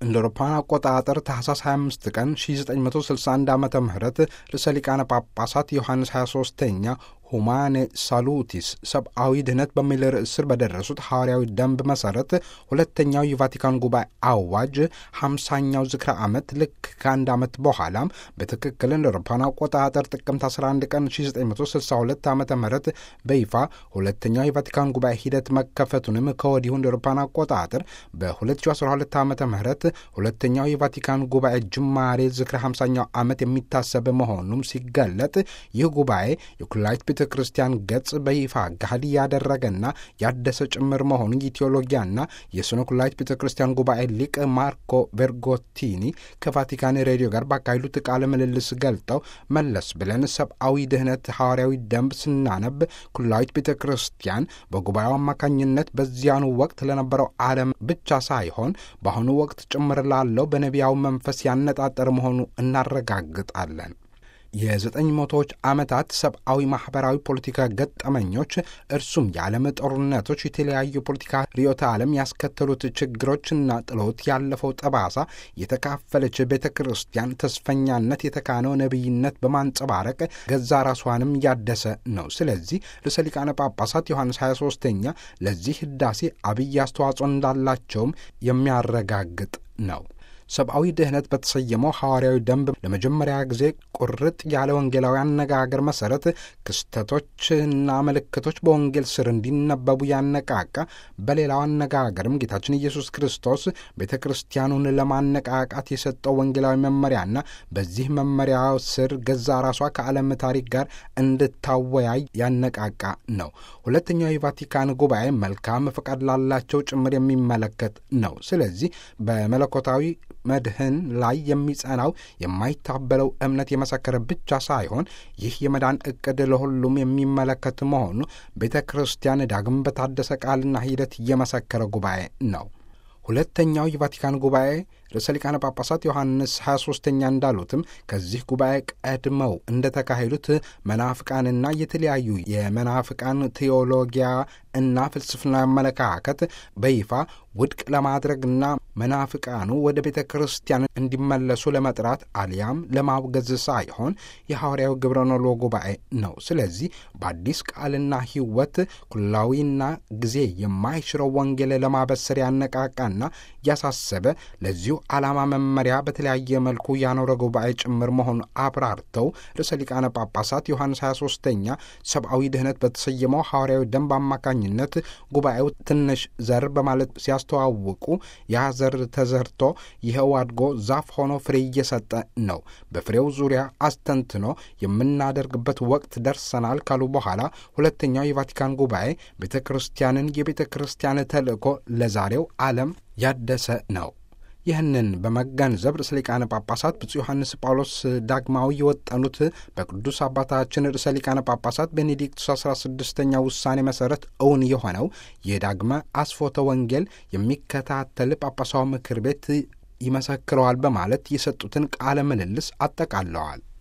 እንደ አውሮፓውያን አቆጣጠር ታህሳስ 25 ቀን 1961 ዓ ም ርዕሰ ሊቃነ ጳጳሳት ዮሐንስ 23ኛ ሁማኔ ሳሉቲስ ሰብአዊ ድህነት በሚል ርዕስ ስር በደረሱት ሐዋርያዊ ደንብ መሠረት ሁለተኛው የቫቲካን ጉባኤ አዋጅ ሃምሳኛው ዝክረ ዓመት ልክ ከአንድ ዓመት በኋላም በትክክል እንደ አውሮፓውያን አቆጣጠር ጥቅምት 11 ቀን 1962 ዓ ም በይፋ ሁለተኛው የቫቲካን ጉባኤ ሂደት መከፈቱንም ከወዲሁ እንደ አውሮፓውያን አቆጣጠር በ2012 ዓ ም ሁለተኛው የቫቲካን ጉባኤ ጅማሬ ዝክረ 50ኛው ዓመት የሚታሰብ መሆኑም ሲገለጥ ይህ ጉባኤ የኩላሊት ቤተ ክርስቲያን ገጽ በይፋ ጋህድ ያደረገና ያደሰ ጭምር መሆኑን የቴዎሎጊያና የስነ ኩላሊት ቤተ ክርስቲያን ጉባኤ ሊቅ ማርኮ ቬርጎቲኒ ከቫቲካን ሬዲዮ ጋር ባካሄዱት ቃለ ምልልስ ገልጠው መለስ ብለን ሰብአዊ ድህነት ሐዋርያዊ ደንብ ስናነብ ኩላዊት ቤተ ክርስቲያን በጉባኤው አማካኝነት በዚያኑ ወቅት ለነበረው ዓለም ብቻ ሳይሆን በአሁኑ ወቅት ጭምር ላለው በነቢያው መንፈስ ያነጣጠር መሆኑ እናረጋግጣለን። የዘጠኝ መቶዎች ዓመታት ሰብአዊ፣ ማኅበራዊ፣ ፖለቲካ ገጠመኞች እርሱም የዓለም ጦርነቶች፣ የተለያዩ የፖለቲካ ርዕዮተ ዓለም ያስከተሉት ችግሮችና ጥሎት ያለፈው ጠባሳ የተካፈለች ቤተ ክርስቲያን ተስፈኛነት የተካነው ነቢይነት በማንጸባረቅ ገዛ ራሷንም ያደሰ ነው። ስለዚህ ርዕሰ ሊቃነ ጳጳሳት ዮሐንስ 23ኛ ለዚህ ህዳሴ አብይ አስተዋጽኦ እንዳላቸውም የሚያረጋግጥ ነው። ሰብአዊ ድህነት በተሰየመው ሐዋርያዊ ደንብ ለመጀመሪያ ጊዜ ቁርጥ ያለ ወንጌላዊ አነጋገር መሠረት ክስተቶችና ምልክቶች በወንጌል ስር እንዲነበቡ ያነቃቃ፣ በሌላው አነጋገርም ጌታችን ኢየሱስ ክርስቶስ ቤተ ክርስቲያኑን ለማነቃቃት የሰጠው ወንጌላዊ መመሪያና በዚህ መመሪያ ስር ገዛ ራሷ ከዓለም ታሪክ ጋር እንድታወያይ ያነቃቃ ነው። ሁለተኛው የቫቲካን ጉባኤ መልካም ፈቃድ ላላቸው ጭምር የሚመለከት ነው። ስለዚህ በመለኮታዊ መድህን ላይ የሚጸናው የማይታበለው እምነት የመሰከረ ብቻ ሳይሆን ይህ የመዳን ዕቅድ ለሁሉም የሚመለከት መሆኑ ቤተ ክርስቲያን ዳግም በታደሰ ቃልና ሂደት እየመሰከረ ጉባኤ ነው። ሁለተኛው የቫቲካን ጉባኤ ርዕሰ ሊቃነ ጳጳሳት ዮሐንስ 23ኛ እንዳሉትም ከዚህ ጉባኤ ቀድመው እንደተካሄዱት መናፍቃንና የተለያዩ የመናፍቃን ቴዎሎጊያ እና ፍልስፍና አመለካከት በይፋ ውድቅ ለማድረግና መናፍቃኑ ወደ ቤተ ክርስቲያን እንዲመለሱ ለመጥራት አሊያም ለማውገዝ ሳይሆን የሐዋርያው ግብረ ኖሎ ጉባኤ ነው። ስለዚህ በአዲስ ቃልና ሕይወት ኩላዊና ጊዜ የማይሽረው ወንጌል ለማበሰር ያነቃቃና ያሳሰበ ለዚሁ ዓላማ መመሪያ በተለያየ መልኩ ያኖረ ጉባኤ ጭምር መሆኑን አብራርተው ርዕሰ ሊቃነ ጳጳሳት ዮሐንስ 23ኛ ሰብአዊ ድህነት በተሰየመው ሐዋርያዊ ደንብ አማካኝነት ጉባኤው ትንሽ ዘር በማለት ሲያስተዋውቁ ያ ዘር ተዘርቶ ይኸው አድጎ ዛፍ ሆኖ ፍሬ እየሰጠ ነው። በፍሬው ዙሪያ አስተንትኖ የምናደርግበት ወቅት ደርሰናል ካሉ በኋላ ሁለተኛው የቫቲካን ጉባኤ ቤተ ክርስቲያንን የቤተ ክርስቲያን ተልእኮ ለዛሬው ዓለም ያደሰ ነው። ይህንን በመገንዘብ ርዕሰ ሊቃነ ጳጳሳት ብፁዕ ዮሐንስ ጳውሎስ ዳግማዊ የወጠኑት በቅዱስ አባታችን ርዕሰ ሊቃነ ጳጳሳት ቤኔዲክቱስ አስራ ስድስተኛ ውሳኔ መሠረት እውን የሆነው የዳግመ አስፎተ ወንጌል የሚከታተል ጳጳሳዊ ምክር ቤት ይመሰክረዋል በማለት የሰጡትን ቃለ ምልልስ አጠቃለዋል።